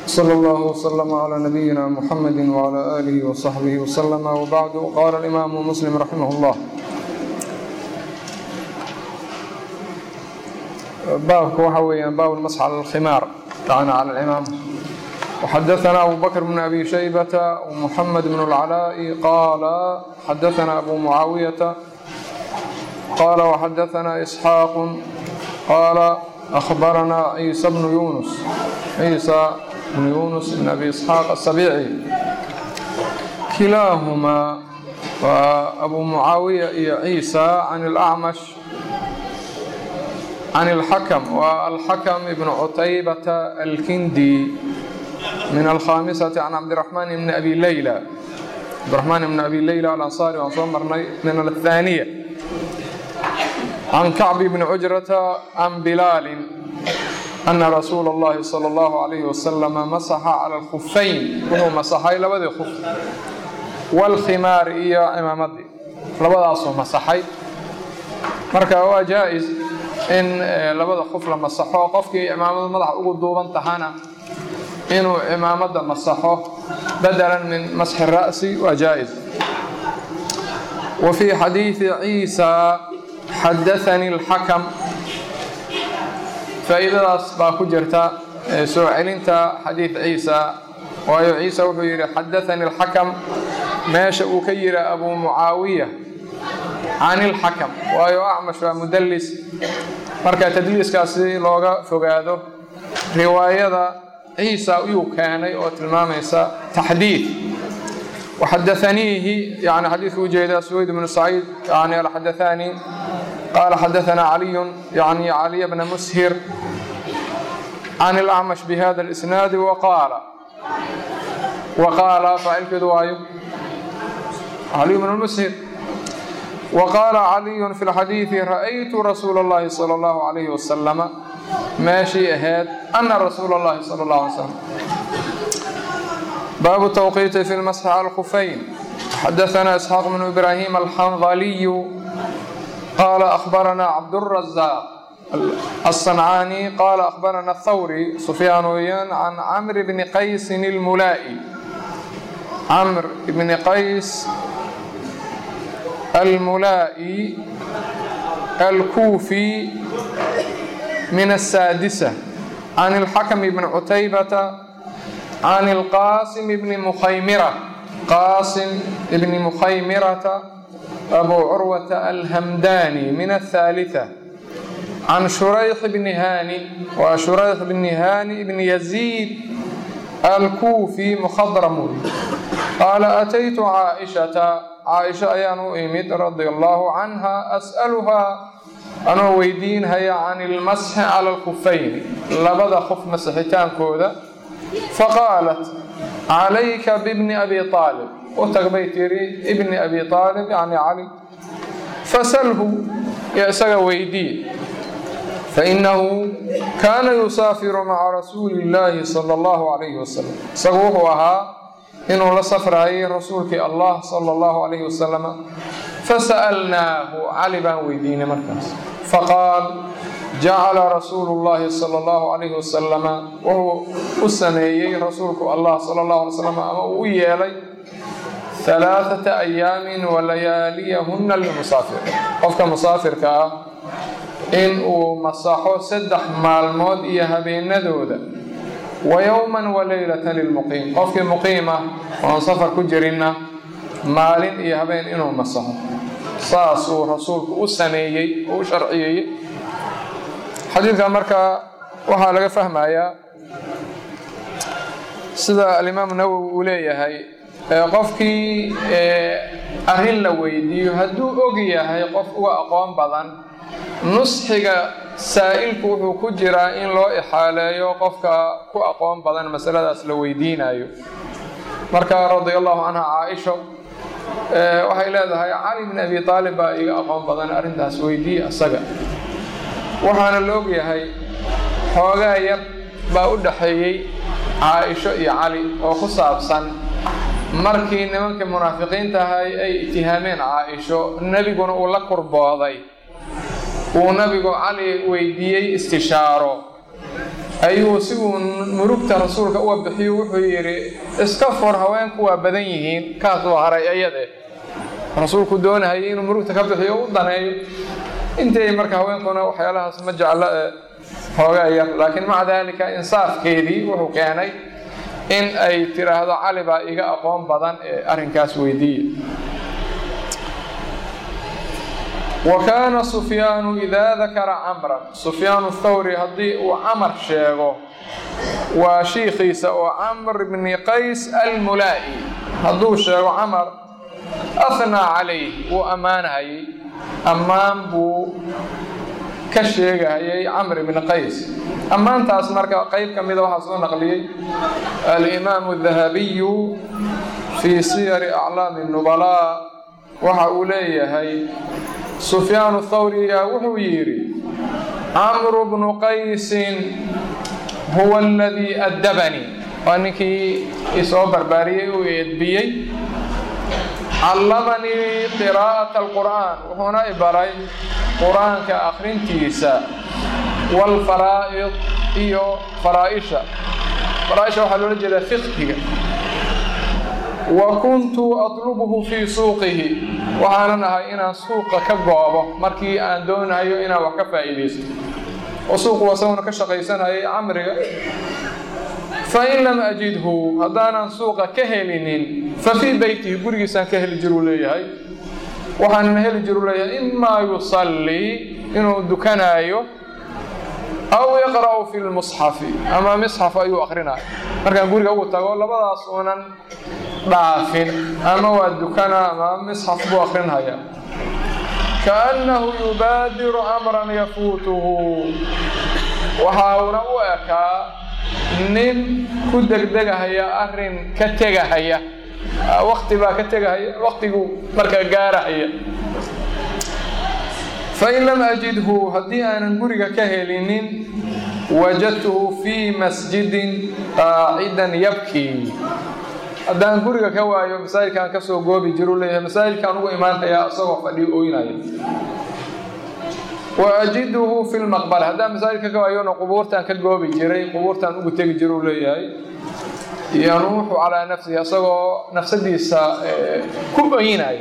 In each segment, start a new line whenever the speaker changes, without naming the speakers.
صلى الله وسلم على نبينا محمد وعلى آله وصحبه وسلم وبعد قال الإمام مسلم رحمه الله baabka waxa weeyaan baab اlmasx calى اlkhimaar tacna calى اlimaam وxadaثna abu bakr bn abi shaybata ومحamed bn اlcalaaءi qaala xadaثna abu mucaawiyaةa qaala وxadaثna إsxaaq qaala أخbarana ciisa bnu yunus ciisa bnu yunus bn abi isxaaq aلsabici kilaahumaa waa abu mucaawiya iyo ciisa can اlأcmash can اlxakm waa alxakm ibn cutaybata alkindi min alkhamisati can cabdiraxmaan bni abi leyla cabdiraxmaan ibni abi leyla alansaari waan soo marnay min athaniya can kacbi bni cujrata can bilaalin ana rasuula اllahi salى اllahu alayhi wasalama masaxa cala alkufayn wuxuu masaxay labadii kuf wاlkhimaar iyo cimaamadii labadaasuu masaxay marka waa jaa-is in labada kuf la masaxo qofkii cimaamadu madaxa ugu duuban tahana inuu cimaamada masaxo badalan min masxi ra'si waa jaa-is wa fii xadiidi ciisa xadaanii اlxakam faa'iidadaas baa ku jirta soo celinta xadiid ciisa waayo ciisa wuxuu yidhi xadaanii اlxakam meesha uu ka yidhi abu mucaawiya can ilxakam waayo acmash waa mudallis marka tadliiskaasi looga fogaado riwaayada ciisa ayuu keenay oo tilmaamaysa taxdiid waxadaaniihi yani xadiidka ujeeda suwayd bnu saciid yani alxadaanii qaala xadaanaa caliyun yani caliya bna mushir can ilacmash bihada اlisnaadi waqaala waqaala faacilkeedu waayo caliyu bn mushir wqaala caliyu fi lxadiidi ra'aytu rasuula اllahi salى اllahu alayhi wasalama meeshii ahayd ana rasuula اllahi salى اllah alay slam baabu tawqiiti fi lmasxi cala lkufayn xadaana isxaaq bnu ibraahim alxandaliyu qaala akhbarana cabdالrazaaq aلصancaani qaala akhbarana thawri sufyaan weeyaan can camr bni qaysin اlmulaa'i camr bni qays الملائي الكوفي من السادسة عن الحكم بن عتيبة عن القاسم بن مخيمرة قاسم بن مخيمرة أبو عروة الهمداني من الثالثة عن شريح بن هاني وشريح بن هاني بن يزيد الكوفي مخضرم قال أتيت عائشة caaisha ayaan u imid radia allaahu canha as'aluhaa anoo weydiinhaya can ilmasxi cala alkufayni labada qof masixitaankooda faqaalat calayka bibni abi aalib u tag bay tiri ibni abi aalib yani cali fasalhu yo isaga weydii fainahu kaana yusaafiru maca rasuuli illaahi sala allahu calayhi wasalam isagu wuxuu ahaa inuu la safraayay rasuulkii allah sala allahu calayhi wasalama fasa'alnaahu cali baan weydiinay markaas faqaal jacala rasuulu llahi sala allahu calayhi wasalama wuxuu u sameeyey rasuulku allah sala allahu alay slam ama uu u yeelay halaathata ayaamin wa layaaliyahunna lilmusaafir qofka musaafirka ah in uu masaxo saddex maalmood iyo habeenadooda wa yowman wa leylatan lilmuqiim qofkii muqiim ah oon safar ku jirinna maalin iyo habeen inuu masaxo saas uu rasuulku u sameeyey oo u sharciyeeyey xadiidkan markaa waxaa laga fahmayaa sida alimaamu nawowi uu leeyahay qofkii arrin la weydiiyo hadduu og yahay qof uga aqoon badan nusxiga saa'ilku wuxuu ku jiraa in loo ixaaleeyo qofka ku aqoon badan masaladaas la weydiinayo marka radia allahu canha caaisho waxay leedahay cali bn abi aalib baa iga aqoon badan arrintaas weydiiye asaga waxaana la ogyahay xoogaa yar baa u dhaxeeyey caaisho iyo cali oo ku saabsan markii nimankii munaafiqiinta ahay ay itihaameen caaisho nebiguna uu la kurbooday uu nabigu cali weydiiyey istishaaro ayuu si uu murugta rasuulka uga bixiyo wuxuu yidhi iska fur haweenku waa badan yihiin kaasuu haray ayade rasuulku doonahayay inuu murugta ka bixiyo u daneeyo intay marka haweenkuna waxyaalahaas ma jeclo ee hoogaa yar laakiin maca daalika insaafkeedii wuxuu keenay in ay tiraahdo cali baa iga aqoon badan ee arrinkaas weydiiya wa kaana sufyaanu idaa dakara camran sufyaanu thawri haddii uu camar sheego waa shiikhiisa oo camr bni qays almulaa'i hadduu sheego camar ahnaa calayh wuu ammaanhayay ammaan buu ka sheegahayay camr bni qays ammaantaas marka qayb ka mida waxaa soo naqliyey alimaamu dahabiyu fii siyari aclaami nubalaa waxa uu leeyahay sufyaanu thawriya wuxuu yidhi camru bnu qaysin huwa aladii addabanii waa ninkii isoo barbaariyey uu eedbiyey callamanii qiraa'ata alqur'aan wuxuuna i baray qur-aanka akhrintiisa waalfaraa'id iyo faraa'isha faraa'isha waxaa loola jeedaa fiqhiga wa kuntu atlubuhu fii suuqihi waxaanan ahay inaan suuqa ka goobo markii aan doonayo inaan wax ka faa'iidaysto oo suuqu asaguna ka shaqaysanayay camriga fain lam ajidhu haddaanan suuqa ka helinin fa fii beytihi gurigiisaan ka heli jiruu leeyahay waxaanan heli jiru leeyahay imaa yusallii inuu dukanaayo aw yaqra'u fi lmusxafi ama misxaf ayuu akrinaayo markaan guriga ugu tago labadaas uunan dhaafin ama waa dukana ama misxaf buu akrinhayaa kaannahu yubaadiru amran yafuutuhu waxauna u ekaa nin ku degdegahaya arrin ka tegahaya wakti baa ka tegahaya waktigu markaa gaarahaya fain lam ajidhu haddii aanan guriga ka helinin wajadtuhu fii masjidin qaacidan yabkii haddaan guriga ka waayo masaajidkaan ka soo goobi jiru leeyahay masaajidkaan ugu imaanhayaa isagoo fadhiyo ooynaya wa ajiduhu fi lmaqbara haddaan masaajidka ka waayona qubuurtaan ka goobi jiray qubuurtaan ugu tegi jiruu leeyahay yanuuxu calaa nafsihi isagoo nafsadiisa ku oynaya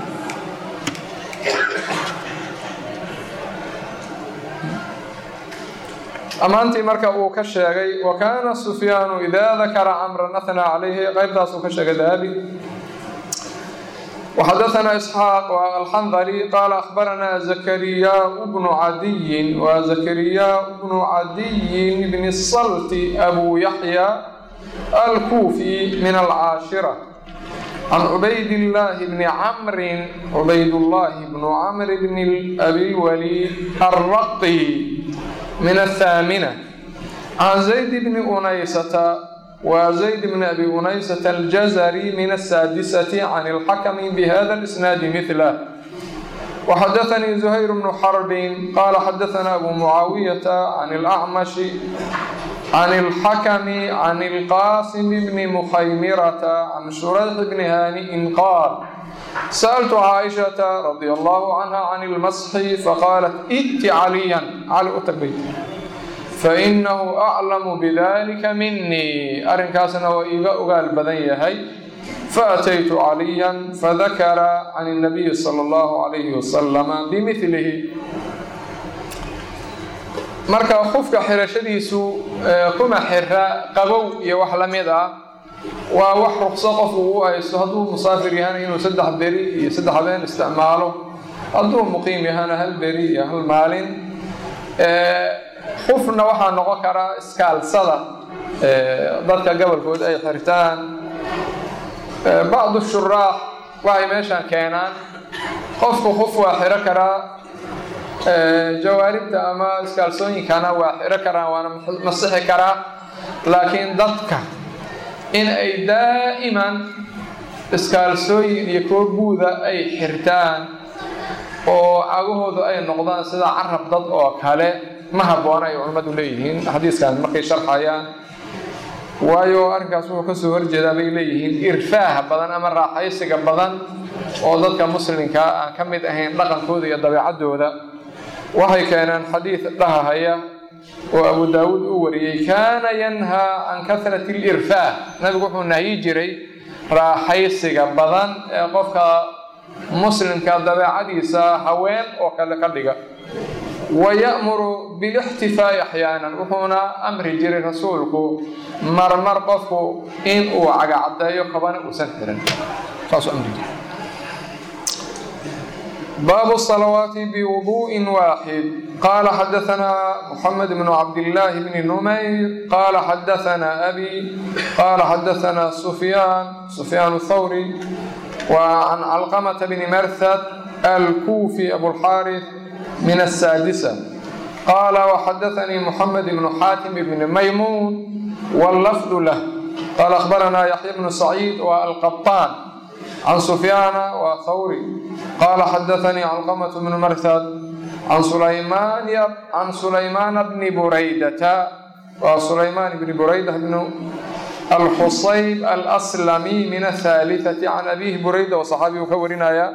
ammaantii marka uu ka sheegay wa kaana sufyaanu idaa dakara camran ahnaa calayhi qaybtaasuu ka sheegay dahabi وxdثna إسحاaq الxndلي qال أخبرna زكرياء بن عdي وزكرياء بن عdي بن الصلت أbو يحيى الكوفي من العاشرة عن عبيد الله بن عمر عبيد الله بن عمر بن أبي الوليد الرقي من الثامنة عن زيد بن أنيسة وزيد بن أبي أنيسة الجزري من السادسة عن الحكم بهذا الإسناد مثله وحدثني زهير بن حرب قال حدثنا أبو معاوية عن الأعمش عن الحكم عن القاسم بن مخيمرة عن شريح بن هانئ قال سألت عائشة رضي الله عنها عن المسح فقالت ائت عليا على أتبيت fainahu aclamu bidalika minii arrinkaasna waa iiga ogaal badan yahay faataytu caliyan fadakara can اnabiyi sala اllahu calayhi wasalama bimilihi marka qofka xirashadiisu kuma xira qabow iyo wax la mid ah waa wax ruqso qofku u haysto hadduu musaafir yahana inuu saddex beri iyo saddex habeen isticmaalo hadduu muqiim yahana hal beri iyo hal maalin qufna waxaa noqon karaa iskaalsada dadka gobolkood ay xirtaan bacdu shuraax waxay meeshaan keenaan qofku qof waa xiro karaa jawaaribta ama iskaalsooyinkana waa xiro karaan waana masixi karaa laakiin dadka in ay daa'iman iskaalsooyin iyo koobuuda ay xirtaan oo cagahoodu ay noqdaan sida carab dad oo kale ma habboona ay culimmadu leeyihiin xadiiskan markay sharxayaan waayo arrinkaas wuxuu kasoo horjeedaa bay leeyihiin irfaaha badan ama raaxaysiga badan oo dadka muslimkaa aan ka mid ahayn dhaqankooda iyo dabeecaddooda waxay keeneen xadiid dhahahaya oo abu daawuud uu wariyey kaana yanhaa can kahrati alirfaah nabigu wuxuu nahyi jiray raaxaysiga badan ee qofka muslimka dabeecadiisa haween oo kale ka dhiga waya'muru bilixtifaa'i axyaanan wuxuuna amri jiray rasuulku marmar qofku in uu cagacaddeeyo kabana uusan xirin saasuu amri jiray baabu salawaati biwuduءin waaxid qaala xadaanaa muxamed bnu cabdillaahi bni numayr qaala xadaanaa abi qaala xadaanaa sufyaan sufyaan thawri wa can calqamata bni marthad alkuufi abulxaaris min asaadisa qaala waxadaanii muxamed bnu xaatim bni maymuun wallafdu lah qaala akhbaranaa yaxya bnu saciid wa alqabtaan can sufyaana wa thawri qaala xadaanii calqamatu bnu marthad can sulaymaana bni buraydata wa sulaymaan bni burayda bnu alxusayb alslami min ahaaliثati can abihi burayda oo saxaabigu ka warinaya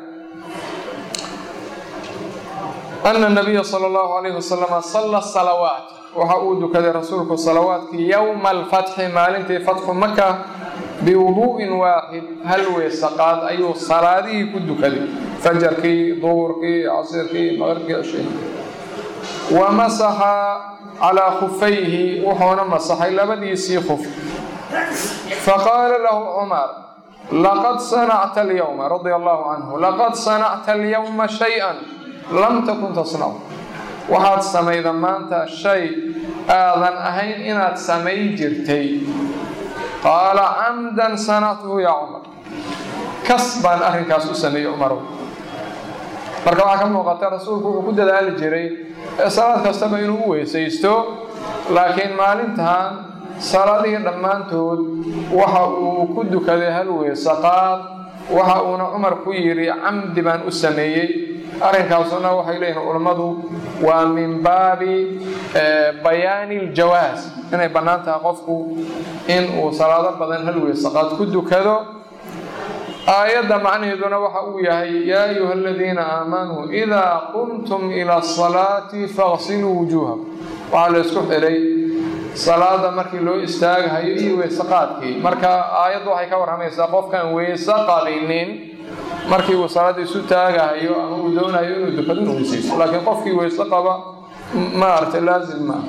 ana nabiya sala allahu alayhi wasalama salla salawaat waxa uu dukaday rasuulku salawaadkii yowma alfatxi maalintii fatxu maka biwuduu'in waaxid hal weesaqaad ayuu salaadihii ku dukaday fajarkii duhurkii casirkii maqribkii cishii wa masaxa calaa khufayhi wuxuuna masaxay labadiisii khuf faqaala lahu cumar laqad sanacta alyowma radia allahu canhu laqad sanacta alyowma shay-an lam takun tasnacu waxaad samayda maanta shay aadan ahayn inaad samay jirtay qaala camdan sanactuhu yaa cumar kas baan arrinkaas u sameeyey cumarow marka waxaa ka muuqata rasuulku wuxuu ku dadaali jiray salaad kastaba inuu u weysaysto laakiin maalintan salaadihii dhammaantood waxa uu ku dukaday hal weesaqaad waxa uuna cumar ku yidhi camdi baan u sameeyey arrinkaasuna waxay leeyihin culammadu waa min baabi bayaani iljawaas inay bannaan tahay qofku in uu salaado badan hal weesaqaad ku dukado aayadda macnaheeduna waxa uu yahay yaa ayuha aladiina aamanuu idaa qumtum ila asalaati faqsiluu wujuuhakum waxaa la isku xidhay salaada markii loo istaagahayo iyo weesaqaadkii marka aayaddu waxay ka warramaysaa qofkaan weese qabinin markii uu salaada isu taagahayo ama uu doonayo inuu dukado inuu weysaysto laakiin qofkii weyse qaba maaragtay laazim maaha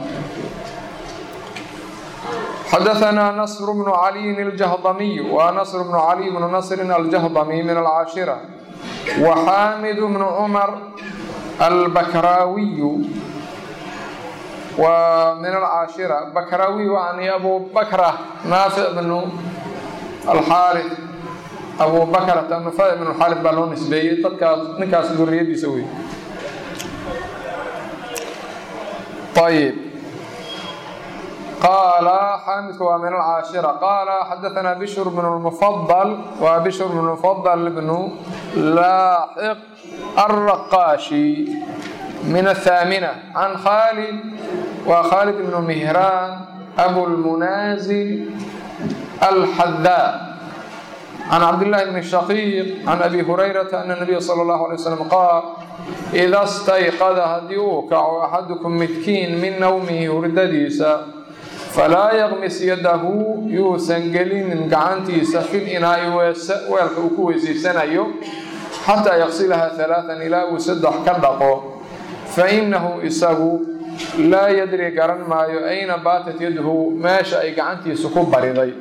xadaثna نصr بن عlي الجهضمي wa نصr بن عlي بن نصr الجهضمي min الcاaشhرة وxاmd بن cmر البkrاوي w min الcاaشhرة bkrاوي yani abu bkrة naafic بن الxاarث abu bakrata nufay بن الxاarث baa loo nisbeeyey dadkaas ninkaas duriyadiisa wey ayb قال xاmdku waa min الcاaشhرة qال xadaثna bشhr بن المفضل wa bشhr بن المفضل بن lاaxq الرqاشي min الثاaمنة عن khالد wa khالد بن مهrان أbو المنازل الحdاء عن cبدالله بن شhقيq عن أbي هريرة أن النبي صلى الله عليه وسلم qاal إda اstayqda haddii uu kaco أxadكم midkiin min nowmihi hurdadiisa falaa yaqmis yadahu yuusan gelinin gacantiisa fil inaa'i weelka uu ku weysaysanayo xataa yaqsilaha alaaan ilaa uu saddex ka dhaqo fa innahu isagu laa yadri garan maayo ayna baatat yadhu meesha ay gacantiisu ku bariday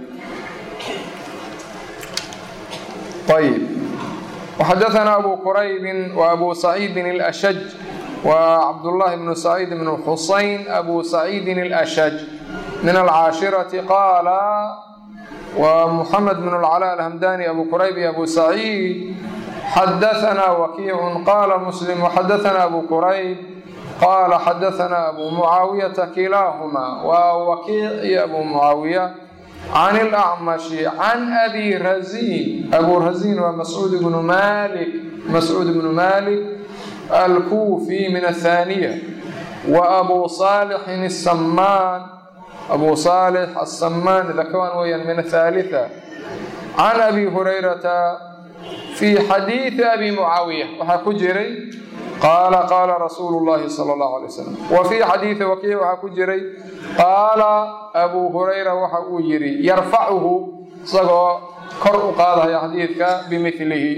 ayb waxadaثna abu quraybin wa abu saciidin اlأshaj wa cabdullahi bnu saciid bn xusayn abu saciidin اlأshaj min alcaashirati qaala wa muxamed bn اlcalaa alhamdani abu qurayb iyo abu saciid xadaثna wakiicu qaala muslim waxadaثna abu qurayb qaala xadaثna abu mucaawiyata kilaahuma waa wakiic iyo abu mucaawiya can اlacmashi can abi raziin abu raziin waa mascuud bnu malik mascuud bnu malik alkuufi min athaniya wa abu saalixin الsamaan abu saalix asamaan dakwaan weeyaan min athaalitha can abi hurayrata fii xadiidi abi mucaawiya waxaa ku jiray qaala qaala rasuulu llahi sala allahu alay wasalam wa fii xadiidi wakiic waxaa ku jiray qaala abuu hurayra waxa uu yidhi yarfacuhu isagoo kor u qaadaya xadiidka bimilihi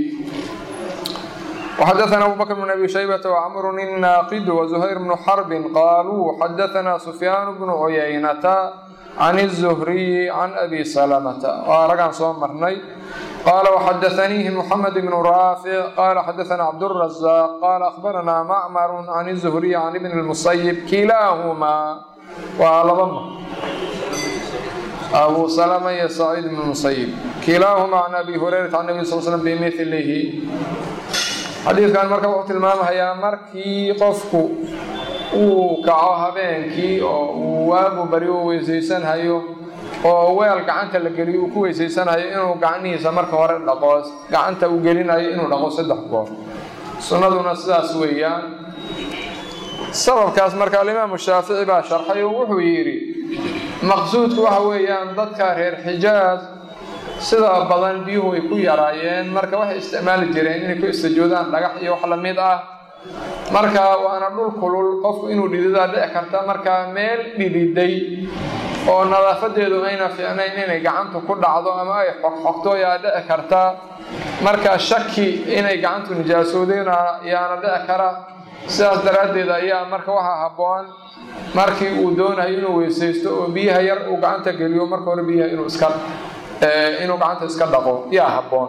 وxdثna أbو bكر بن أbي شhيبة وcمر الناaqد وزهير بن حرب qاalوu xdثna سفyاan بن عyynة عن الزهري عن أbي سلمة waa ragaan soo marnay qال وxdثnيهi محمد بن رافع qال xdثna cبدالرزاق qال أخبرna معmر عن الزهري عن بن المصيب kilاahma waa laba m أbو سلمة iyo سعيد بن المصيب kilاahma عن أbي هريرة عن نبي صل سلم بmثlh xadiidkan marka wuxuu tilmaamayaa markii qofku uu kaco habeenkii oo uu waagu bari u weysaysanhayo oo weel gacanta la geliyo uu ku weysaysanhayo inuu gacnihiisa marka hore dhaqo gacanta uu gelinayo inuu dhaqo saddex goor sunnaduna sidaas weeyaan sababkaas marka alimaamu shaafici baa sharxay oo wuxuu yidhi maqsuudku waxa weeyaan dadka reer xijaaz sida badan biyuhu ay ku yaraayeen marka waxay isticmaali jireen inay ku istajoodaan dhagax iyo wax lamid ah marka waana dhul kulul qofku inuu dhididaa dhici karta marka meel dhididay oo nadaafadeedu ayna fiicnayn inay gacantu ku dhacdo ama ay xoqxoqto yaa dhici karta marka shaki inay gacantu nijaasoodeen yaana dhici kara sidaas daraaddeed ayaa marka waxaa habboon markii uu doonayo inuu weysaysto oo biyaha yar uu gacanta geliyo marka hore biyaha inuu iska inuu gacanta iska dhaqo yaa habboon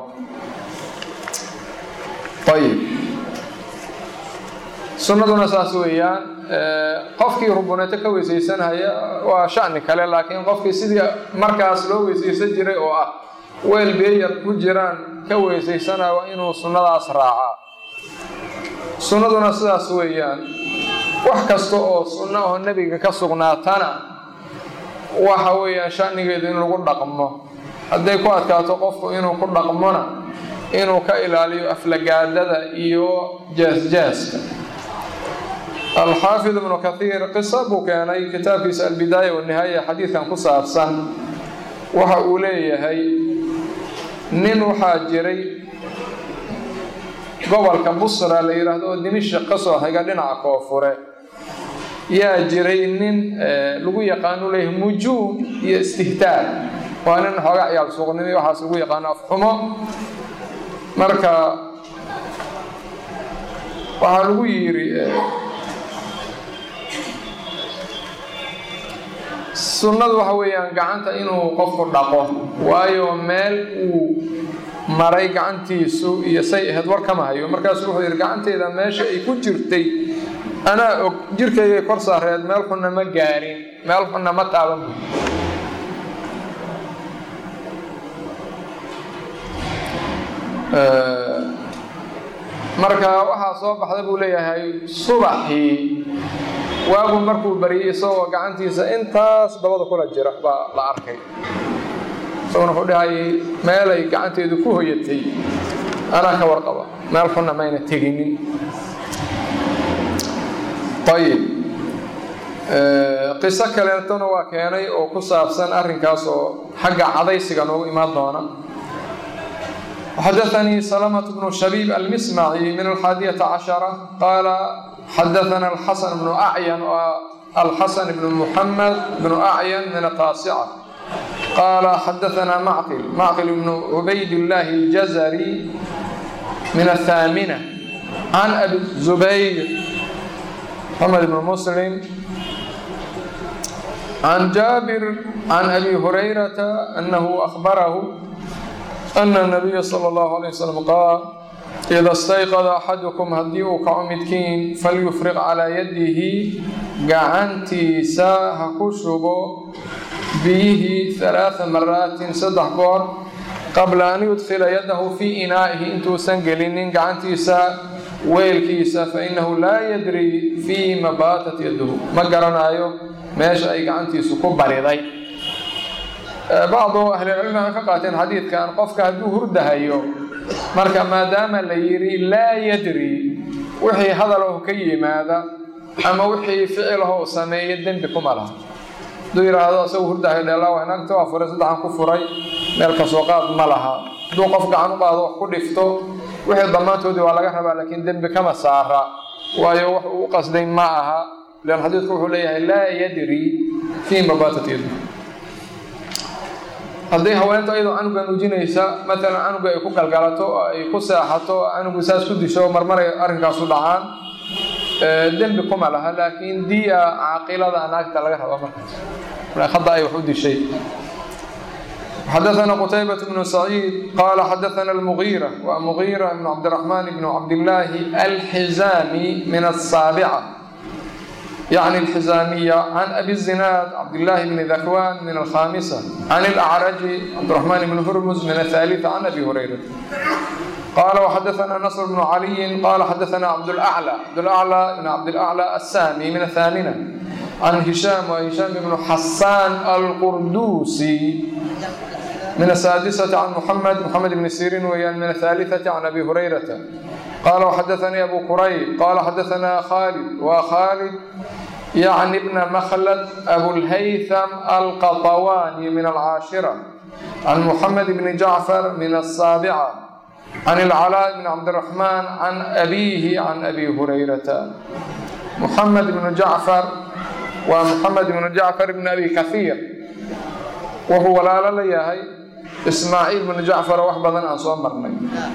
ayib sunnaduna saas weeyaan qofkii rubuneeto ka weysaysanhaya waa shani kale laakiin qofkii sidii markaas loo weysaysan jiray oo ah weel beeyar ku jiraan ka weysaysanaya waa inuu sunnadaas raacaa sunnaduna sidaas weeyaan wax kasta oo sunno oo nebiga ka sugnaatana waxa weeyaan shanigeedu in lagu dhaqmo hadday ku adkaato qofku inuu ku dhaqmona inuu ka ilaaliyo aflagaadada iyo jaasjaaska alxaafid ibnu kathiir qisa buu keenay kitaabkiisa albidaaya wanihaaya xadiidkan ku saabsan waxa uu leeyahay nin waxaa jiray gobolka busra la yidhaahdo oo dimishik ka soo xiga dhinaca koonfure yaa jiray nin lagu yaqaanu leeyahay mujuum iyo istihtaar waa nin xooga ciyaal suuqnimo iyo waxaas lagu yaqaano afxumo marka waxaa lagu yidhi sunnadu waxa weeyaan gacanta inuu qofku dhaqo waayo meel uu maray gacantiisu iyo say ahayd war kama hayo markaasu wuxuu yidhi gacanteeda meesha ay ku jirtay anaa og jirkaygay kor saareed meel xunna ma gaarin meel xunna ma taaban buy marka waxaa soo baxda buu leeyahay subaxii waagu markuu bariyey isagoo gacantiisa intaas dabada kula jira baa la arkay isaguna wuxuu dhahayay meelay gacanteedu ku hoyatay anaa ka warqaba meel xunna mayna teginin ayib qiso kaleetona waa keenay oo ku saabsan arrinkaas oo xagga cadaysiga noogu imaan doona xadaثnii سلمة بن شhبيب المسمعي من الحاadية عشhرة qال xadaثna الحسن بن أعين الحسن بن محمد بن أعين من التاaسcة qال xadaثna معقل معقل بن عبayd اللh الجزري من الثامنة عن أبي الزبير محمد بن مسلم عن جابر عن أبي هريرة أنه أخبره أن النبي صلى الله عليه وسلم قال إذا استيقظ أحدكم haddii uu kaco midkiin falyufriq calىa yadihi gacantiisa ha ku shubo biyihii ثaلaaثa maraatin saddex goor qabla an yudkila yadahu fii inaa'ihi intuusan gelinin gacantiisa weelkiisa fainahu laa yadri fii ma baatat yaduhu ma garanayo meesha ay gacantiisu ku bariday bacdu ahlicilmi waxay ka qaateen xadiidkan qofka hadduu hurdahayo marka maadaama la yidhi laa yadri wixii hadalow ka yimaada ama wixii ficilaho u sameeya dembi kuma laha hadduu yidhaahdo isagu hurdahayo dheelaa inagta waa furay saddexan ku furay meel kasoo qaad ma laha hadduu qof gacan u qaado wax ku dhifto wixii dhammaantoodii waa laga rabaa laakiin dembi kama saara waayo wax uu u qasday ma aha lan xadiidku wuxuu leeyahay laa yadri fiima baatat yadu haddii haweentu iyadoo canuga nuujinaysa matalan canuga ay ku galgalato oo ay ku seexato canugu saas ku disho marmaray arrinkaasu dhacaan dembi kuma laha laakiin diya caaqilada naagta laga raba markaas hadda ay wax u dishay xadaثna qتayبة بن سعيid qala xadaثna المغيرة wa مغيرة بن cabdالرحمن بن cabdاللahi الحزاmي min الsاaبcة يعني الحزاmية عن أbي الزناad cabdاللahi بن ذكوان min الخاmسة عن الأعرج cabdالرحمن بن هرmز min الثالثة عن أbي هريرة qال وxadaثna نصر بن علي qala xadaثna cabdالأعلى cabdالأعلى بن cabdالأعلى السامي min الثامنة عن هiشام وهiشام بن xasان الqردوسي من السادسة عن محمد محمد بن سيرين ويان من الثالثة عن أبي هريرة قال وحدثني أبو كريب قال حدثنا خالد وخالد يعني ابن مخلد أبو الهيثم القطواني من العاشرة عن محمد بن جعفر من السابعة عن العلاء بن عبد الرحمن عن أبيه عن أبي هريرة محمد بن جعفر ومحمد بن جعفر بن أبي كثير wuxuu walaalo la yahay ismaaciil binu jacfar wax badan aan soo marnay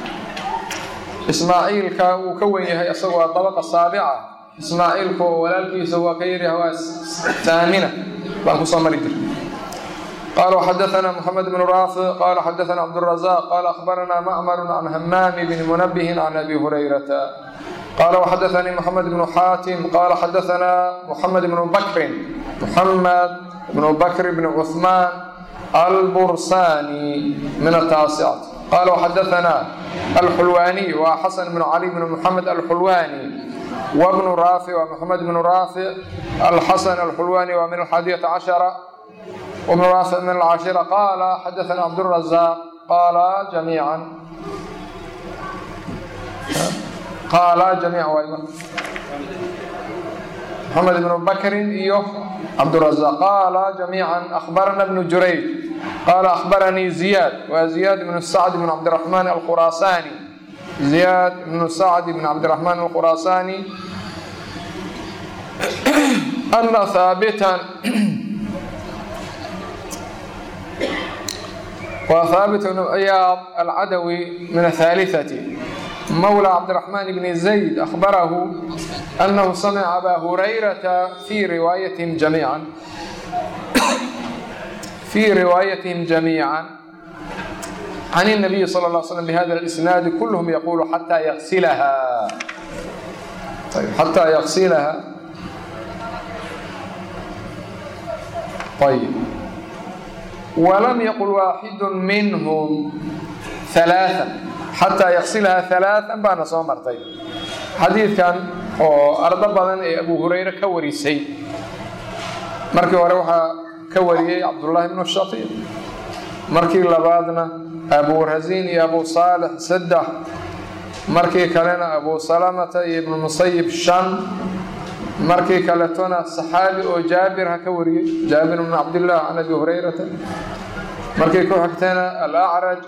ismaaciilka wuu ka wen yahay isagoo waa dabaqa saabica ismaaciilku oo walaalkiisa waa ka yaryahay waa taamina baan kusoo mari jira قال وحدثنا محمد بن رافع قال حدثنا عبد الرزاق قال أخبرنا معمر عن همام بن منبه عن أبي هريرة قال وحدثني محمد بن حاتم قال حدثنا محمد بن بكر محمد بن بكر بن عثمان البرساني من التاسعة قال وحدثنا الحلواني وحسن بن علي بن محمد الحلواني وابن رافع ومحمد بن رافع الحسن الحلواني ومن الحادية عشرة وابن رافع من العاشرة قال حدثنا عبد الرزاق قال جميعا قال جميعا وأيضا محمد بن بكر إيوه عبد الرزاق قال جميعا أخبرنا ابن جريج قال أخبرني زياد وزياد بن سعد بن عبد الرحمن الخراساني زياد بن سعد بن عبد الرحمن الخراساني أن ثابتا وثابت بن عياض العدوي من الثالثة مولى عبد الرحمن بن زيد أخبره أنه سمع أبا هريرة في روايتهم جميعا في روايتهم جميعا عن النبي صلى الله عليه وسلم بهذا الإسناد كلهم يقول حتى يغسلها طيب حتى يغسلها طيب ولم يقل واحد منهم ثلاثا xataa yaqsilaha alaaan baana soo martay xadiidkan oo ardo badan ee abu hurayre ka warisay markii hore waxaa ka wariyey cabdullaahi bnu shaqiiq markii labaadna abu rasiin iyo abu saalix saddex markii kalena abu salamata iyo ibnu musayib shan markii kaletona saxaabi oo jaabir ha ka wariyey jaabir bnu cabdillaah can abi hurayrata markii ku xigtana alacraj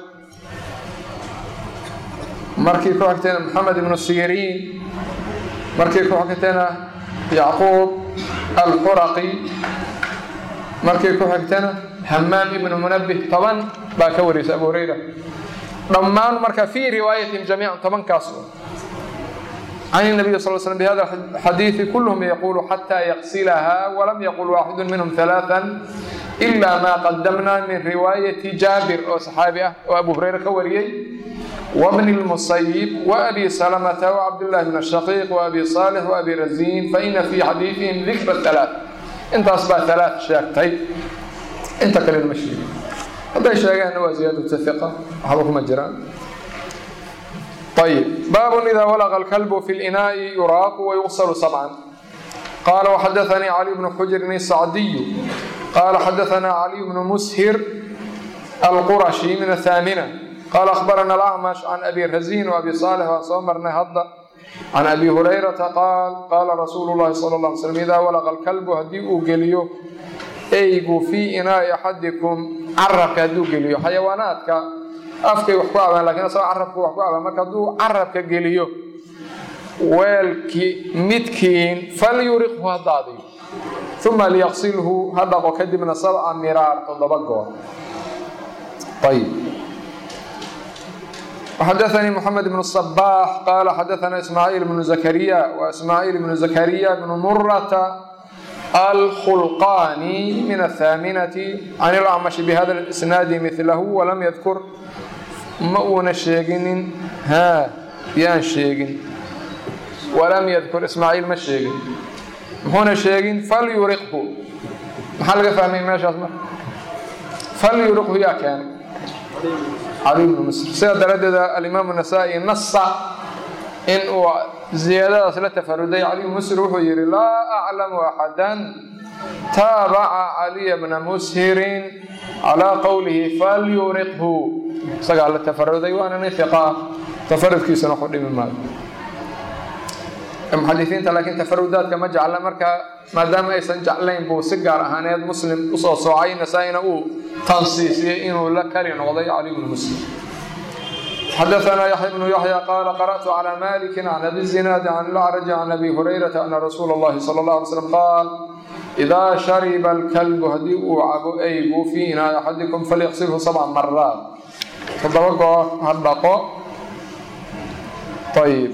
markii ku xigtayna maxamed ibnu siriin markii ku xigtayna yacquub alxuraqi markii ku xigtana hamaam ibnu munabih toban baa ka wariysa abu hurayra dhammaan marka fii riwaayatihim jamiican tobankaas can النبي صلى اه عليه وسلم بهذا الحديث كلهم يقول حتى يغسلها ولم يقل واحد منهم ثلاثا إلا ما قدمنا من رواية جابر أو صحابي وأبو هريرة كوريي وابن المصيب وأبي سلمة وعبد الله بن الشقيق وأبي صالح وأبي رزين فإن في حديثهم ذكر الثلاث انت أصبح ثلاث شاكتين انت كلمة المشي هذا شاكين هو زيادة الثقة حضرهم الجيران طيب باب إذا ولغ الكلب في الإناء يراق ويغسل سبعا قال وحدثني علي بن حجر السعدي قال حدثنا علي بن مسهر القرشي من الثامنة قال أخبرنا الأعمش عن أبي رزين وأبي صالح وصمر نهض عن أبي هريرة قال قال رسول الله صلى الله عليه وسلم إذا ولغ الكلب هديء قليو أيقو في إناء أحدكم عرق هدو قليو حيواناتك afkay wax ku abaan lakiin asagoo carabku wax ku abaan marka hadduu carabka geliyo weelkii midkiin falyuriqhu ha daadiyo uma liyaqsilhu ha dhaqo kadibna sabca miraar toddoba goor ayb وxadaثnii mحamed بن الصباح qala xadaثna ismاعيل بن زكريا وإsmاعيل بن زكريا بن mرة الخلقاني من الثامنة عن الأعمش بhda الإسناad مثlh وlm ydkr ma uuna sheeginin ha yaan sheegin وlm ydkr ismاعيل ma sheegin muxuuna sheegin falyuriqhu maxaa laga fahmay meeshaas mar falyuriqhu yaa keenay cali bnu musr sida daraaddeeda alimaamu nasaa-i nasa in uu ziyaadadaas la tafaruday cali bnu musr wuxuu yidhi laa aclamu axadan taabaca caliya bna mushirin calaa qowlihi falyuriqhu isagaa la tafaruday waana nin hiqa ah tafarudkiisana waxu dhimi maayo muxadisiinta laakiin tafarudaadka ma jecla marka maadaama aysan jeclayn buu si gaar ahaaneed muslim usoo soocay nasaa-ina uu tansiisiyey inuu la kali noqday cali bnu muslim xadaثna yaxya bnu yaxya qaala qarأtu calى maliki can abi zinaadi can lacraji can abi hurayrata ana rasuula اllahi salى اlه alay slam qaal idaa shariba اlkalbu haddii uu cabo eygu fii inaa'i axadikum falyaqsilhu sabca maraat toddoba goor ha dhaqo ayb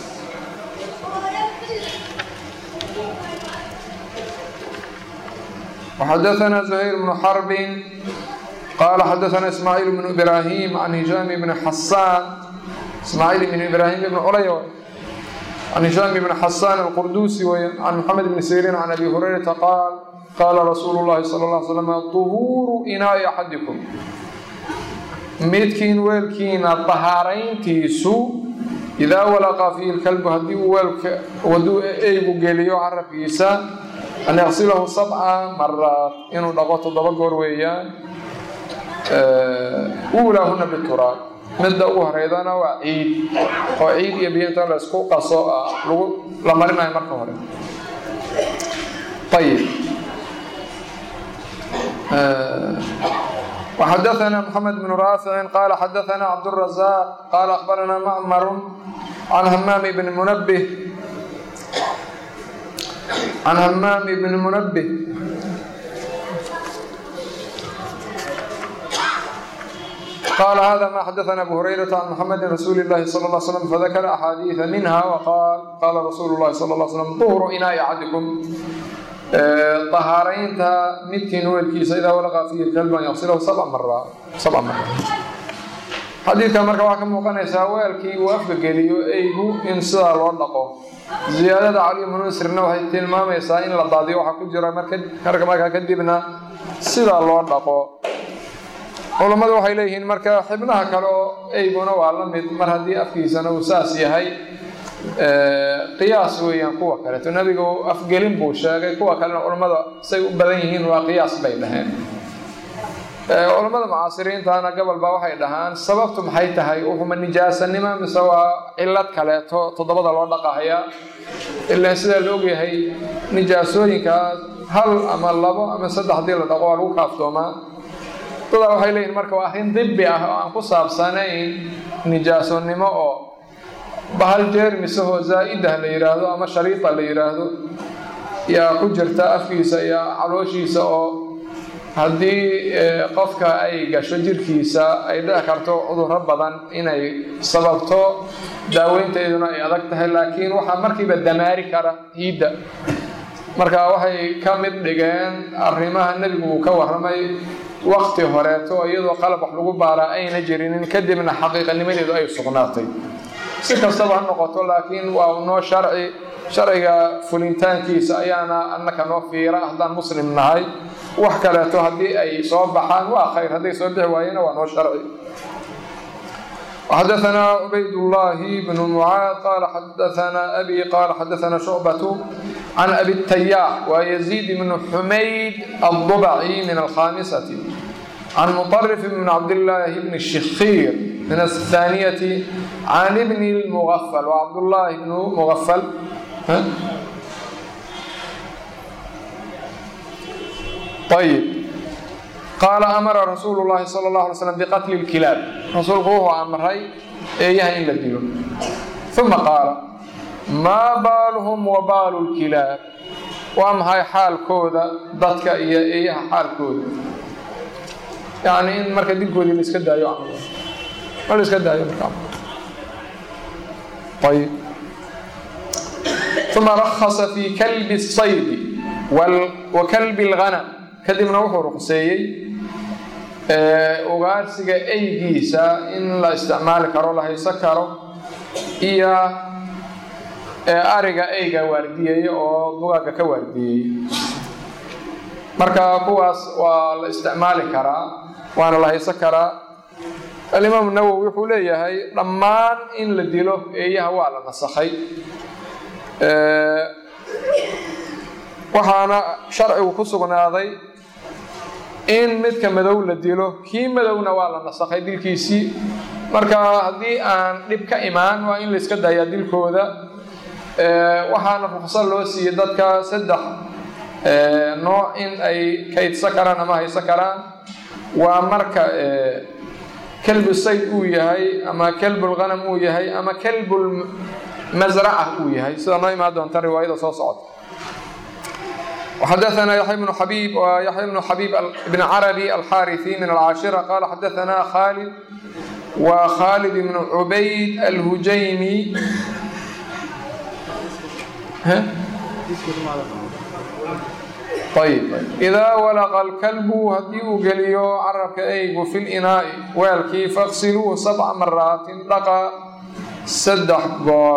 وxadaثna زhayr بن xرb qala xadaثna ismاعيل بن إbrاhيm عن هiشام بن xasاn ismاعيل بن إbrاhيم بن culay عن هiشام بن xasاn الqrdusi wy عن محamed بن سيrيn عن أbي هurayرaةa qاal qala rasuul الlahi slى اه عل sلم طhuuru inaaءi أxadiكم midkiin weelkiina طahaarayntiisu إidaa walaqa fiihi اlkalbu haddii uu weelka waduu eygu geliyo carabkiisa an yaqsilahu sabca maraat inuu dhaqo toddoba goor weeyaan uulaahuna bituraab midda ugu horeydana waa ciid oo ciid iyo biyo inta laysku qaso lagu la marinayo marka hore ayib وxadaثna mحamed بن raafici qala xadaثna cabdالرaزاq qala أخbarana macmar can hamaam bn munbه عن همام بن منبه قال هذا ما حدثنا أبو هريرة عن محمد رسول الله صلى الله عليه وسلم فذكر أحاديث منها وقال قال رسول الله صلى الله عليه وسلم طهر إناء أحدكم طهارينتا مدكين ويلكيس إذا ولغى فيه الكلب أن يغسله سبع مرات سبع مرات xadiidka marka waxaa ka muuqanaysaa weelkii uu afka geliyo eygu in sidaa loo dhaqo ziyaadada cali bnu nasrina waxay tilmaamaysaa in la daadiyo waxaa ku jira marka markaa kadibna sidaa loo dhaqo culammadu waxay leeyihiin marka xibnaha kale oo eyguna waa la mid mar haddii afkiisana uu saas yahay qiyaas weeyaan kuwa kaleeto nebigu afgelin buu sheegay kuwa kalena culammada say u badan yihiin waa qiyaas bay dhaheen culammada mucaasiriintana gobol baa waxay dhahaan sababtu maxay tahay wuxuma nijaasanimo mise waa cilad kaleeto toddobada loo dhaqahaya ilaan sidaa la ogyahay nijaasooyinkaas hal ama labo ama saddex hadii la dhaqo waa lagu kaaftoomaa dadaa waxay leeyihin marka waa arrin dibi ah oo aan ku saabsanayn nijaasonimo oo bahal jeermisahoo zaa-idah la yidhaahdo ama shariita la yidhaahdo yaa ku jirta afkiisa iyo calooshiisa oo haddii qofka ay gasho jirkiisa ay dhici karto cudurro badan inay sababto daaweynteeduna ay adag tahay laakiin waxaa markiiba damaari kara hiidda marka waxay ka mid dhigeen arrimaha nebigu uu ka warramay wakti horeeto iyadoo qalab wax lagu baaraa ayna jirinin kadibna xaqiiqanimadeedu ay sugnaatay si kastaba ha noqoto laakiin waa noo sharci sharciga fulintaankiisa ayaana annaka noo fiira haddaan muslim nahay wax kaleeto haddii ay soo baxaan waa khayr hadday soo bixi waayena waa noo sharci وxadaثna cubayd الlahi بن mعاad qala xadaثna abi qala xadaثna شhucbaة can abi التayاx wa يزيid بن xumayd الضبعي min الkhamiسة can مطرف بن cabdاللahi بن الشhikيr min الثانية can بن المغفل وcabdالlahi بن مغفل ayb qaala amara rasuulu llahi sala allahu alay slam biqatli lkilaab rasuulku wuxuu amray eeyaha in la dilo uma qaala maa baaluhum wa baalu lkilaab waa maxay xaalkooda dadka iyo eeyaha xaalkooda yacni in marka dilkoodii la iska daayo camal ma la iska daayo marka ayib uma rakhasa fi kalbi الsaydi wa kalbi اlghanam kadibna wuxuu ruqseeyey ugaarsiga eygiisa in la isticmaali karo la hayso karo iyo ariga eyga waardiyeeya oo dugaaga ka waardiyeeya marka kuwaas waa la isticmaali karaa waana la hayso karaa alimaam nawowi wuxuu leeyahay dhammaan in la dilo eeyaha waa la nasakhay waxaana sharcigu ku sugnaaday in midka madow la dilo kii madowna waa la nasakhay dilkiisii marka haddii aan dhib ka imaan waa in la iska dayaa dilkooda waxaana ruqso loo siiyey dadka saddex nooc in ay kaydsa karaan ama hayso karaan waa marka kelbu sayd uu yahay ama kelbulghanam uu yahay ama kelbulmasraca uu yahay sida noo imaan doonta riwaayada soo socota وxdثna يحيى بن xبيب ويحيى بن xبيب بن عربي الxاrثي من الcاشhرة qال xdثna khالد وkhالد بن عبيد الهجyمي ayb إdaa wlqa الكلب hadii uu geliyo carabka eygu fi اlinaaءi weelkii faqsiluuه sabca maraatin dhaqa saddex goor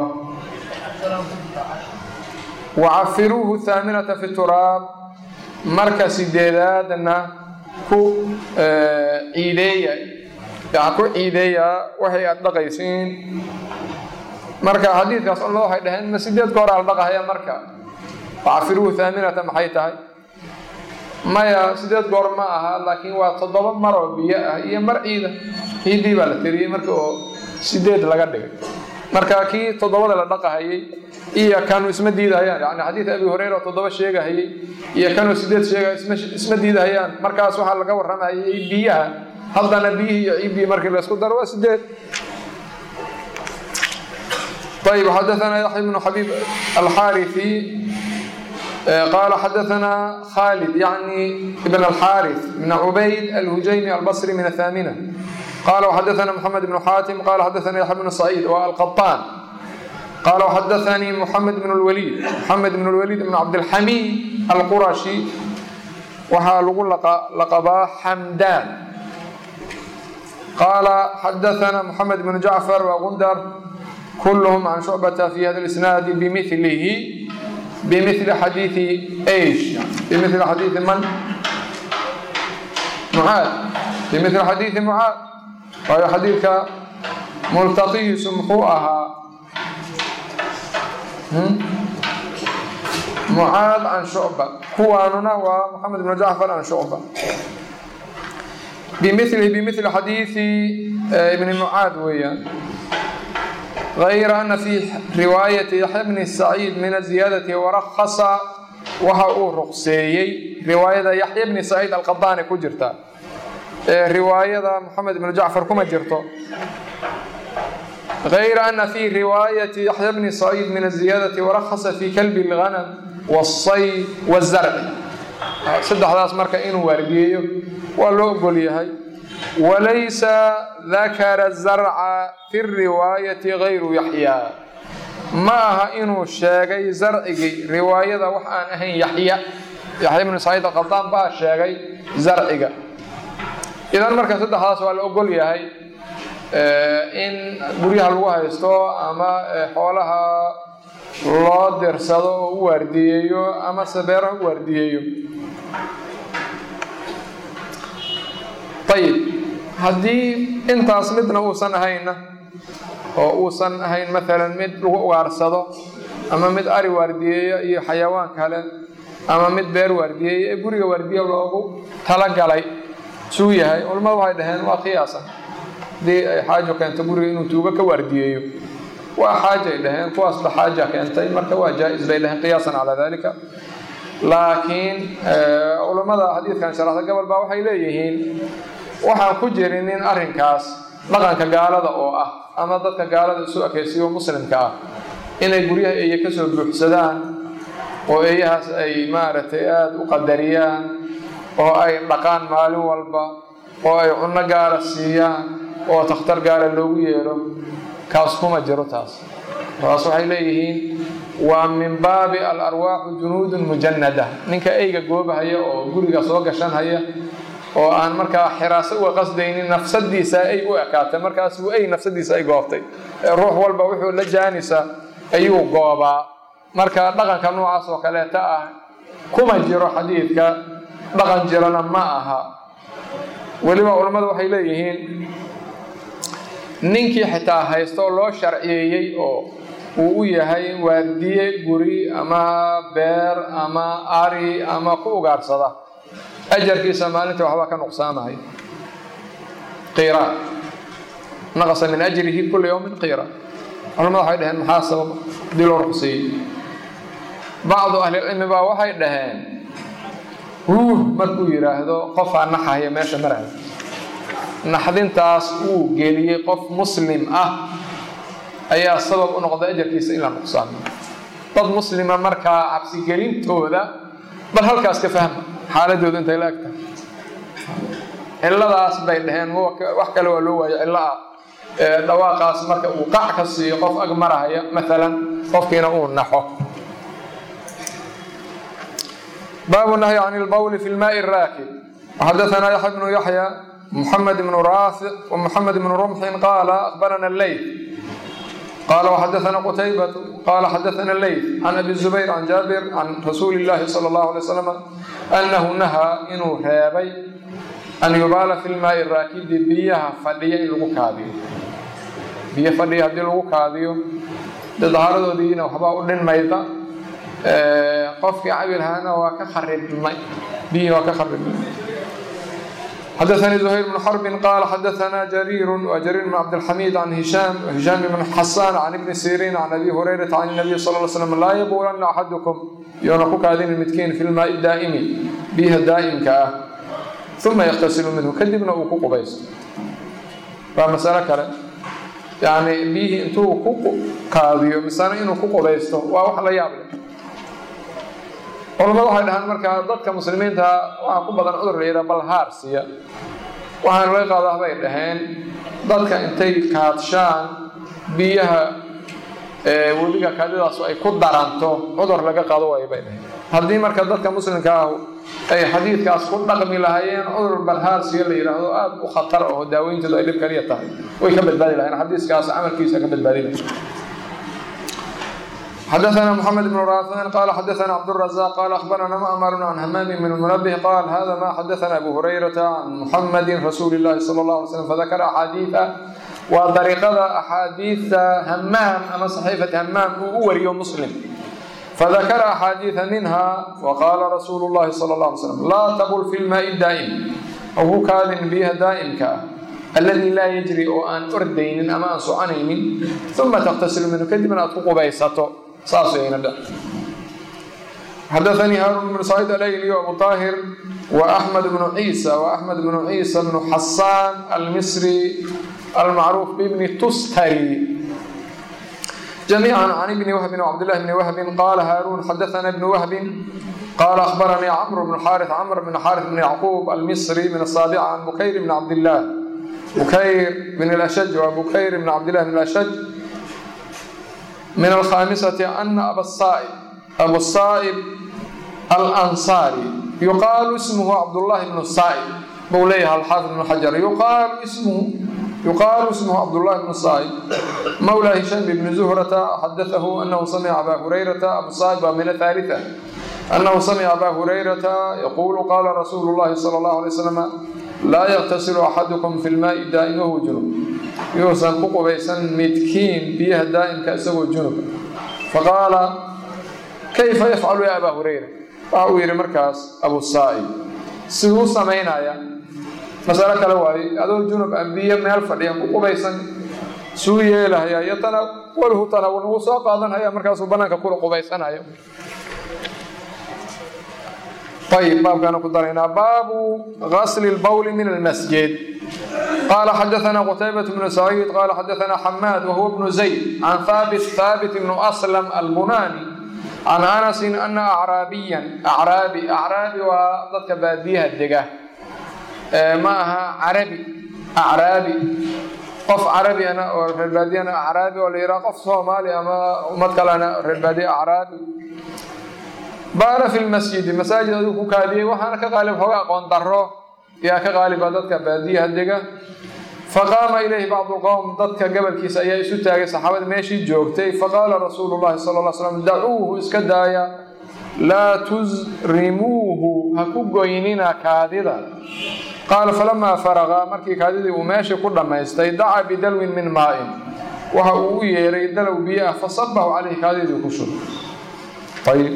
wacafiruuhu haaminata fi turaab marka sideedaadna ku ciideeya ku ciideeya waxay aad dhaqaysiin marka xadiidkaas culamada waxay dhaheen ma sideed gooraa la dhaqahaya marka wacafiruuhu haaminata maxay tahay maya sideed goor ma aha laakiin waa toddoba mar oo biyo ah iyo mar ciida ciiddii baa la tiriyey marka oo sideed laga dhigay marka kii toddobada la dhaqahayay iyo kanuu isma diidahayaan yani xadiid abi hureyra oo toddoba sheegahayay iyo kanuu sideed sheega isma diidahayaan markaas waxaa laga warramayay biyaha haddana biyihii iyo ciiddii markii laysku daro waa sideed ayb xadaثna yaxya bnu xabiib alxaariثi qaala xadaثna khalid yani ibn alxaariث bn cubayd alhujaymi albصri min athamina qala وxadaثna mxamed bn xaatim qala xadaثna yaxya bn saciid wa alqaطaan qala وxadaثnii mxamed bn اlwaliid mxamed bn اlwaliid bn cabdilxamiid alqurashi waxaa lagu laqabaa xamdaan qaala xadaثna mxamed bn jacfar wagundar kulhm can shucbata fi hada اlisnaadi bimilihi bimili xadiiثi ايش bimili xadiiثi man mucaad bimili xadiiثi mucaad waayo xadiidka multaqihiisu muxuu ahaa mucaad can shucba kuwaanuna waa moxamed bnu jacfar can shucba bimilihi bimili xadiiثi ibni mucaad weeyaan غayra ana fi riwaayati yaxya bni saciid min aziyaadati warakasa waxa uu ruqseeyey riwaayada yaxya bni saciid alqadaani ku jirta ee riwaayada moxamed bnu jacfar kuma jirto غayra ana fi riwaayati yaxya bni saciid min aziyaadati warakasa fi kalbi اlghanam wالsay wالzarci saddexdaas marka inuu waardiyeeyo waa loo ogol yahay walaysa dakara zarca fi riwaayati gayru yaxyaa ma aha inuu sheegay zarcigii riwaayada wax aan ahayn yaxya yaxya bnu saciid alqadaan baa sheegay zarciga idan marka saddexdaas waa la ogol yahay in guryaha lagu haysto ama xoolaha loo dirsado oo u waardiyeeyo ama sabeeraha u waardiyeeyo ayib haddii intaas midna uusan ahayna oo uusan ahayn maalan mid lagu ugaarsado ama mid ari waardiyeeya iyo xayawaan kale ama mid beer waardiyeeya ee guriga waardiye loogu talagalay suu yahay culamadu waxay dhaheen waa qiyaasan haddii ay xaajo keento guriga inuu tuugo ka waardiyeeyo waa xaajay dhaheen kuwaasba xaaja keentay marka waa jaa-is bay dhaheen qiyaasan calaa dalika laakiin culammada xadiidkan sharaxda gobol baa waxay leeyihiin waxaan ku jirinin arrinkaas dhaqanka gaalada oo ah ama dadka gaalada isu ekaysiyo muslimka ah inay guryaha eeye ka soo buuxsadaan oo eeyahaas ay maaragtay aada u qadariyaan oo ay dhaqaan maalin walba oo ay cunno gaara siiyaan oo takhtar gaara loogu yeedho kaas kuma jiro taas taas waxay leeyihiin waa min baabi alarwaaxu junuudun mujanada ninka eyga goobahaya oo guriga soo gashanhaya oo aan markaa xiraaso uga qasdaynin nafsadiisa ay u ekaatay markaasuu ey nafsadiisa ay goobtay ruux walba wuxuu la jaanisa ayuu goobaa marka dhaqanka noocaas oo kaleeta ah kuma jiro xadiidka dhaqan jirana ma aha weliba culammadu waxay leeyihiin ninkii xitaa haysto loo sharciyeeyey oo uu u yahay waardiye guri ama beer ama ari ama ku ugaarsada ajarkiisa maalinta waxbaa ka nuqsaamaya qiira naqasa min ajrihi kula yawmin qiira culamada waxay dhaheen maxaa sabab hadii loo ruqseeyey bacdu ahlilcilmi baa waxay dhaheen huuh markuu yidhaahdo qofaa naxaya meesha maraya naxdintaas uu geliyey qof muslim ah ayaa sabab u noqday ajarkiisa in la nuqsaamo dad muslima markaa cabsigelintooda bal halkaas ka fahma xaaladooda intay la egtahay cilladaas bay dhaheen wax kale waa loo waayo cillo ah dhawaaqaas marka uu qac ka siiyo qof ag marahaya maalan qofkiina uu naxo baabu nahyi can ilbawli fi lmaai raakib وxadaثna yaxya bnu yaxya محمد بن رافع ومحمد بن رمح قال أخبرنا الليث قال وحدثنا قتيبة قال حدثنا الليث عن أبي الزبير عن جابر عن رسول الله صلى الله عليه وسلم أنه نهى إنه هابي أن يبال في الماء الراكد بيها فديا لغو كاذيو بيها فديا هدي لغو كاذيو دظهر دينا وحبا أولين ميضا قفك عبر هانا وكخرب الماء بيه وكخرب الماء حدثني زهير بن حرب قال حدثنا جرير وجرير بن عبد الحميد عن هشام وهشام بن حسان عن ابن سيرين عن ابي هريره عن النبي صلى الله عليه وسلم لا يبولن احدكم يونقك هذين المتكين في الماء الدائم بها الدائم كاه ثم يغتسل منه كذبنا وكوكو بيس فمسألة كلا يعني بيه انتو كوكو كاذيو مثلا انو كوكو بيستو واو حلا يابل culamadu waxay dhahaan markaa dadka muslimiinta waxaa ku badan cudur la yidhaha balhaarsiya waxaana laga qaadaa bay dhaheen dadka intay kaadshaan biyaha webiga kaadidaasu ay ku daranto cudur laga qaado waay bay dhaheen haddii marka dadka muslimka ah ay xadiidkaas ku dhaqmi lahaayeen cudur balhaarsiya la yidhaahdo aada u khatar oo daaweynteedu ay dhib kaliya tahay way ka badbaadi lahayeen xadiiskaas camalkiisa ka badbaadi lahay حدثنا محمد بن رافع قال حدثنا عبد الرزاق قال اخبرنا مأمر عن همام بن المنبه قال هذا ما حدثنا ابو هريره عن محمد رسول الله صلى الله عليه وسلم فذكر احاديث وطريقه احاديث همام اما صحيفه همام هو مسلم فذكر احاديث منها وقال رسول الله صلى الله عليه وسلم لا تبل في الماء الدائم او كاذن بها دائم كاه الذي لا يجري او ان اردين اما ان سعنين ثم تغتسل منه كذبا اتقوا بيسته saasayna dha حدثني هارون بن سعيد الايلي وابو طاهر واحمد بن عيسى واحمد بن عيسى بن حسان المصري المعروف بابن تستري جميعا عن ابن وهب وعبد الله بن وهب قال هارون حدثنا ابن وهب قال اخبرني عمرو بن حارث عمرو بن حارث بن يعقوب المصري من الصابعه عن بكير بن عبد الله بكير بن الاشج وبكير بن عبد الله بن الاشج من الخامسة أن أبا الصائب أبو الصائب الأنصاري يقال اسمه عبد الله بن الصائب موليها الحافظ بن حجر يقال اسمه يقال اسمه عبد الله بن الصائب مولى هشام بن زهرة حدثه أنه سمع أبا هريرة أبو الصائب من الثالثة أنه سمع أبا هريرة يقول قال رسول الله صلى الله عليه وسلم لا يغتسل أحدكم في الماء الدائم وهو جنوب yuusan ku qubaysan midkiin biyaha daa'imka isagoo junub faqaala kayfa yafcalu ya abaa hurayra waxa uu yidhi markaas abu saa'ib siduu samaynaya masalo kale waaye adoo junub a biyo meel fadhiya ku qubaysan suu yeelahaya iyo tanawalhu tanawul wuu soo qaadanhaya markaasuu banaanka kula qubaysanaya ayib baabkaana ku daraynaa baabu gasli lbawli min almasjid قال حدثنا قتيبة بن سعيد قال حدثنا حماد وهو ابن زيد عن ثابت ثابت بن أسلم البناني عن أنس أن أعرابيا أعرابي أعرابي وضدك باديها الدقة معها عربي أعرابي qof carabi ana oo reer baadiyana acraabi oo la yidhaha qof soomaali ama ummad kalena reer baadiye acraabi baala fi lmasjidi masaajid aduu ku kaadiyey waxaana ka qaalib xooga aqoon daro yaa ka qaaliba dadka baadiyaha dega faqaama ilayhi bacdu lqowm dadka gabalkiisa ayaa isu taagay saxaabada meeshii joogtay faqaala rasuulu llahi sala lla slam dacuuhu iska daaya laa tusrimuuhu ha ku goynina kaadida qaala falamaa faraqa markii kaadidii uu meeshii ku dhammaystay dacaa bidalwin min maa'in waxa uu u yeeray dalow biyo ah fasabahu caleyhi kaadidii ku shub ayb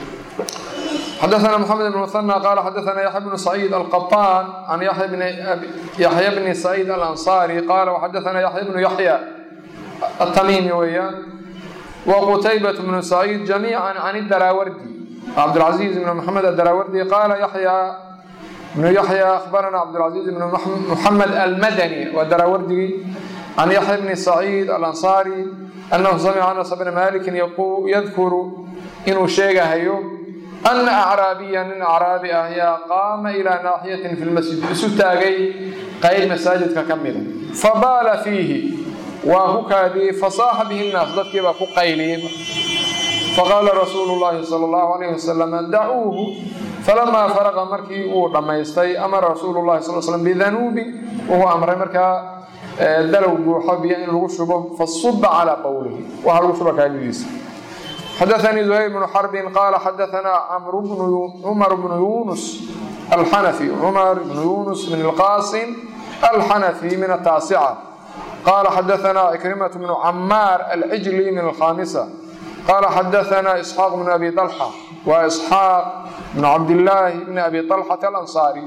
xadaثna mxamed bn muثنى qal xadaثna yaحya bn سacيid alqaطاn can yaحya bni سacيid alanصarي qala وxadaثna yaحya bnu yaحya atamimi weeyaan وqtaybaة bnu سacيid جamيعا can الdaraawardi cabdالcaزيز bn mxamed adaraawardi qala yaحya بن يحيى أخبرنا عبد العزيز بن محمد المدني ودراوردي عن يحيى بن سعيد الأنصاري أنه سمع أنس بن مالك يذكر إنه شيء هيو أن أعرابيا من أعرابي أهيا قام إلى ناحية في المسجد ستاغي قيد مساجد ككملة فبال فيه وهكذا فصاح به الناس ذاتك بكو قيلين فقال رسول الله صلى الله عليه وسلم دعوه falamaa faraqa markii uu dhammaystay amara rasuulu llahi sal slm bidanuubi wuxuu amray markaa dalow buuxo biyo in lagu shubo fasuba calaa qowlihi waxaa lagu shuba kaadidiisa xadaanii zuhayr bnu xarbin qaala xadaanaa cumar bnu yunus alxanafi cumar bnu yunus min alqaasim alxanafi min ataasica qaala xadaanaa ikrimatu bnu camaar alcijli min alkhaamisa qaala xadaanaa isxaaq bnu abi dalxa wa isxaaq بن عبد الله بن أبي طلحة الأنصاري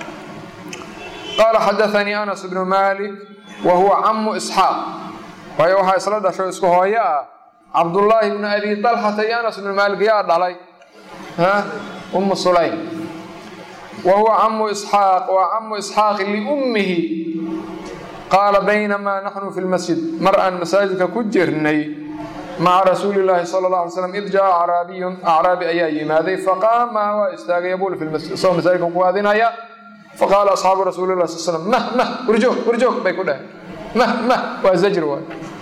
قال حدثني أنس بن مالك وهو عم إسحاق وهي وحا إسلا شو اسكو هويا عبد الله بن أبي طلحة يا أنس بن مالك يا علي ها أم سليم وهو عم إسحاق وعم إسحاق لأمه قال بينما نحن في المسجد مرأى مساجدك كجرني maca rasuuli llaahi sala alla alay slam id jaa acraabiyun acraabi ayaa yimaaday faqaama waa istaagay yabuul fi lmasjid isagoo masaajidka ku aadinaya faqaala asxaabu rasuuli lah sal slam mah mah warjoog warjoog bay ku dhaheen mah mah waa zajr waay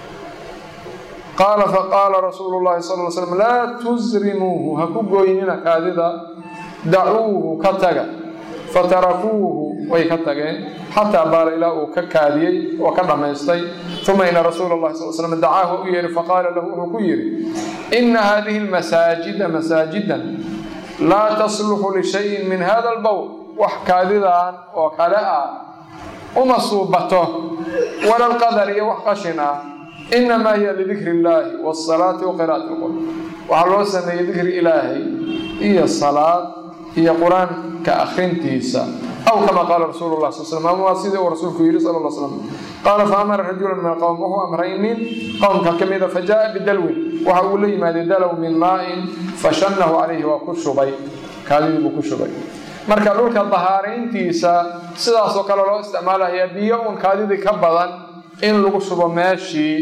qaala faqaala rasuulu llahi sal l slam laa tusrimuuhu ha ku gooynina kaadida dacuuhu ka taga fatarakuuhu way ka tageen xataa baala ilaa uu ka kaadiyey oo ka dhammaystay uma ina rasuula اllahi sal slam dacaahu u yeehi faqaala lahu wuxuu ku yidhi ina hadihi اlmasaajida masaajidan laa tasluxu lishayin min hada albowl wax kaadidan oo kale ah uma suubato wala lqadar iyo wax qashin ah inamaa hiya lidikri اllaahi wاsalaati wa qira'ati اlqur'an waxaa loo sameeyey dikri ilaahay iyo salaad iyo qur-aanka akrintiisa aw kama qaala rasuulu lah sal slam ama waa sidii uu rasuulku yidhi sala alla slam qaala fa amara rajulan min alqowm wuxuu amray nin qowmka ka mida fa jaa bidalwin waxa uu la yimaaday dalow min maa'in fashannahu calayhi waa ku shubay kaadidii buu ku shubay marka dhulka dahaarayntiisa sidaasoo kale loo isticmaalayaa biyo un kaadidii ka badan in lagu shubo meeshii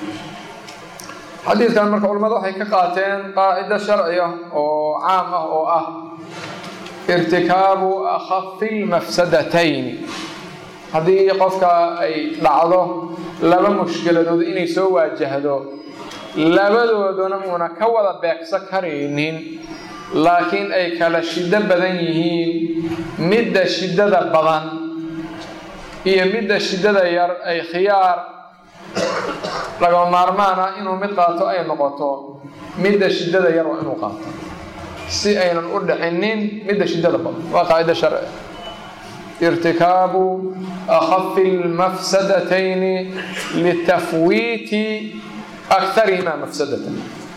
xadiidkan marka culimmadu waxay ka qaateen qaacido sharci ah oo caam ah oo ah irtikaabu akhafi lmafsadatayni haddii qofka ay dhacdo laba mushkiladood inay soo waajahdo labadooduna uuna ka wada beegsan karaynin laakiin ay kala shiddo badan yihiin midda shiddada badan iyo midda shiddada yar ay khiyaar lagama maarmaan ah inuu mid qaato ay noqoto midda shiddada yar waa inuu qaato si aynan u dhicinin midda shiddada badan waa qaacida sharci irtikaabu akhafi lmafsadatayni litafwiiti akarihima mafsadatan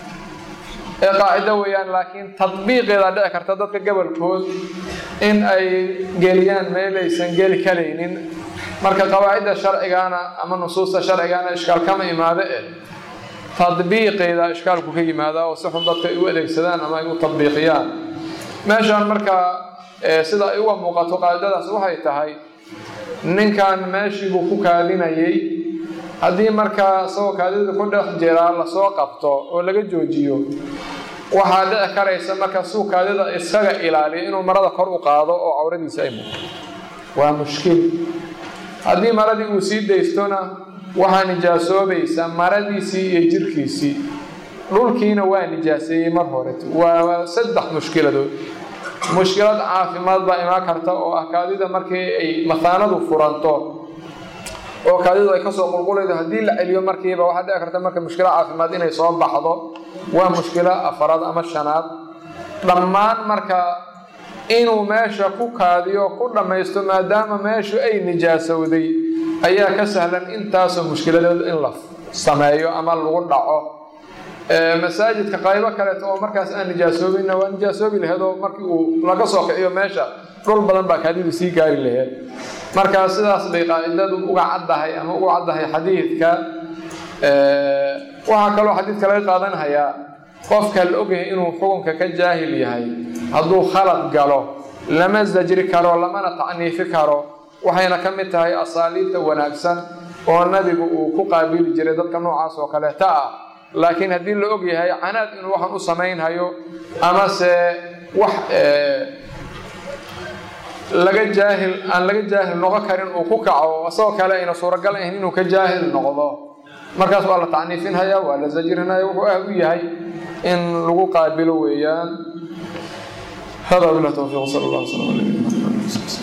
ee qaacido weeyaan laakiin tadbiiqeeda dhici karta dadka gobolkood in ay geliyaan meel aysan geli karaynin marka qawaacidda sharcigaana ama nusuusta sharcigaana ishkaal kama imaado eh tadbiiqeeda ishkaalku ka yimaada oo si xun dadka ay u adeegsadaan ama ay u tadbiiqiyaan meeshaan marka sida ay uga muuqato qaacidadaas waxay tahay ninkan meeshii buu ku kaadinayay haddii markaa isagoo kaadida ku dhex jiraa lasoo qabto oo laga joojiyo waxaa dhici karaysa marka suu kaadida iskaga ilaaliyo inuu marada kor u qaado oo cawradiisa ay muuqto waa mushkil haddii maradii uu sii daystona waxaa nijaasoobaysa maradiisii iyo jirkiisii dhulkiina waa nijaaseeyey mar horeto waa saddex mushkiladood mushkilad caafimaad baa imaan karta oo ah kaadida markii ay mathaanadu furanto oo kaadidu ay kasoo qulqulaydo haddii la celiyo markiiba waxaa dhici karta marka mushkilo caafimaad inay soo baxdo waa mushkilo afaraad ama shanaad dhammaan marka inuu meesha ku kaadiyo ku dhammaysto maadaama meeshu ay nijaasowday ayaa ka sahlan intaasoo mushkiladeed in la sameeyo ama lagu dhaco masaajidka qaybo kaleeto oo markaas aan nijaasoobinna waa nijaasoobi laheed oo markii uu laga soo kiciyo meesha dhul badan baa kaadidu sii gaari laheed marka sidaas bay qaacidadu uga caddahay ama uga caddahay xadiidka waxaa kaloo xadiidka laga qaadanhayaa qofka la ogyahay inuu xukunka ka jaahil yahay hadduu khalad galo lama zajri karo lamana tacniifi karo waxayna ka mid tahay asaaliibta wanaagsan oo nabigu uu ku qaabili jiray dadka noocaas oo kaleeta ah laakiin haddii la og yahay canaad inuu waxaan u samaynhayo amase wax laga jaahil aan laga jaahil noqon karin uu ku kaco isagoo kale ayna suuragal ahayn inuu ka jaahil noqdo markaas waa la tacniifinhaya waa la zajrinaya wuxuu ah u yahay in lagu qaabilo weeyaan hada bilah towfiiq sal allah sala ala